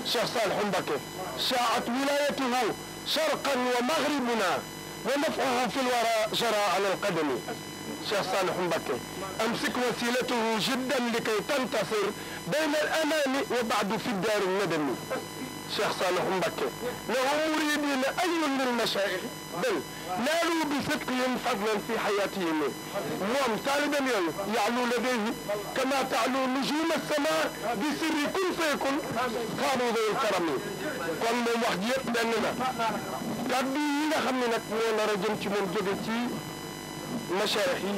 Cheikh Salih Mbacké shaa'at wilayatuhu sharqan wa maghribuna wa naf'uhu fi lwara jara ala alqadami Cheikh Salih Mbacké amsik wasilatuhu jiddan likay tantasir bayna al-amani wa ba'du fi dar an-nadami Cheikh Salih Mbacké له مريدين أي للمشايخ بل نالوا بصدقهم فضلا في حياتهم moom taalibam yooyu ya'lu ladayhi كما تعلو نجوم السماء بسر كن فيكن قالوا ذوي الكرم kon moom wax ji yëpp benn la kàddu yi nga xam ne nag moo nar a jëm ci moom jóge ci machaayix yi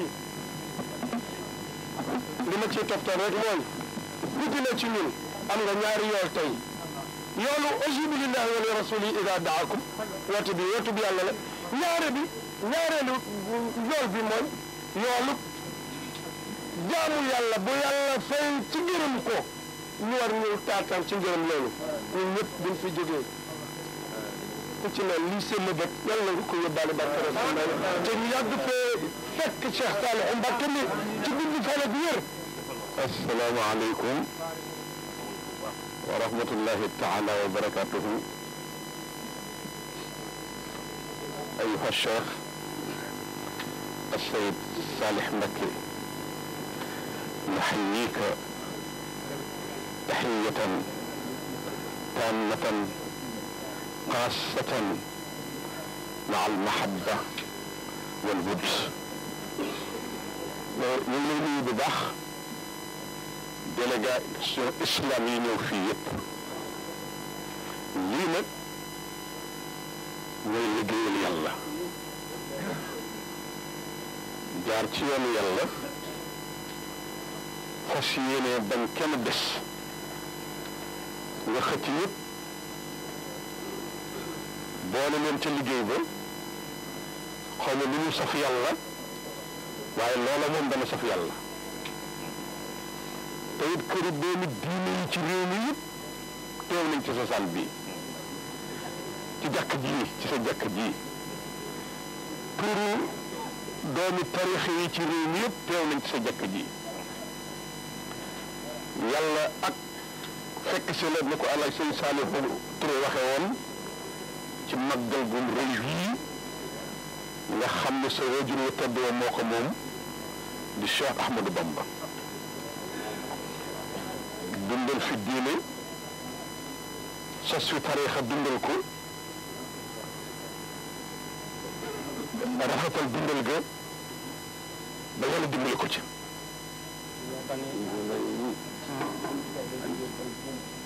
li ma ciy toftal rek mooy ku ci ne ci ñun am nga ñaari yool tey yoolu ajibu lillahi wa li rasuli ida daakum woote bi woote bi yàlla la ñaare bi ñaareelu yool bi mooy yoolu jaamu yàlla bu yàlla fay ci ngërëm ko ñu war ñu taataan ci ngërëm loolu ñun ñëpp buñ fi jógee ku ci ne lii seen bët yàlla nga ko yóbbaale barke rasulullah te ñu yàgg fee fekk Cheikh Salih Mbacké mi ci gudd fan ak wér asalaamaaleykum wa rahmatullahi taala wa barakatuhu ayuha cheikh السيد صالح مكي نحييك تحية تامة خاصة مع المحبة والود ñu ngi lay nuyu bu baax délégation islam yi ñëw fii yëpp lii nag mooy liggéeyal yàlla jaar ci yoonu yàlla fas yéene bañ kenn des nga xëcc yëpp boole leen ca liggéey ba xaw ma lu ñu saf yàlla waaye loola moom dana saf yàlla te it këri doomi diine yi ci réew mi yëpp teew nañ ci sa saal bii ci jàkk ji ci sa jàkk ji turu doomi tarix yi ci réew mi yëpp teew nañ ci sa jàkk ji yàlla ak fekk si la ni ko àlla sëñ Saalihu Ture waxe woon ci màggal gum rëy yii nga xam ne sa wajur wu tedd wa moo ko moom di Cheikh Ahmadou Bamba dundal fi diine sos fi tariixa dundal ko rafetal dundal ga ba yàlla dimbali ko ci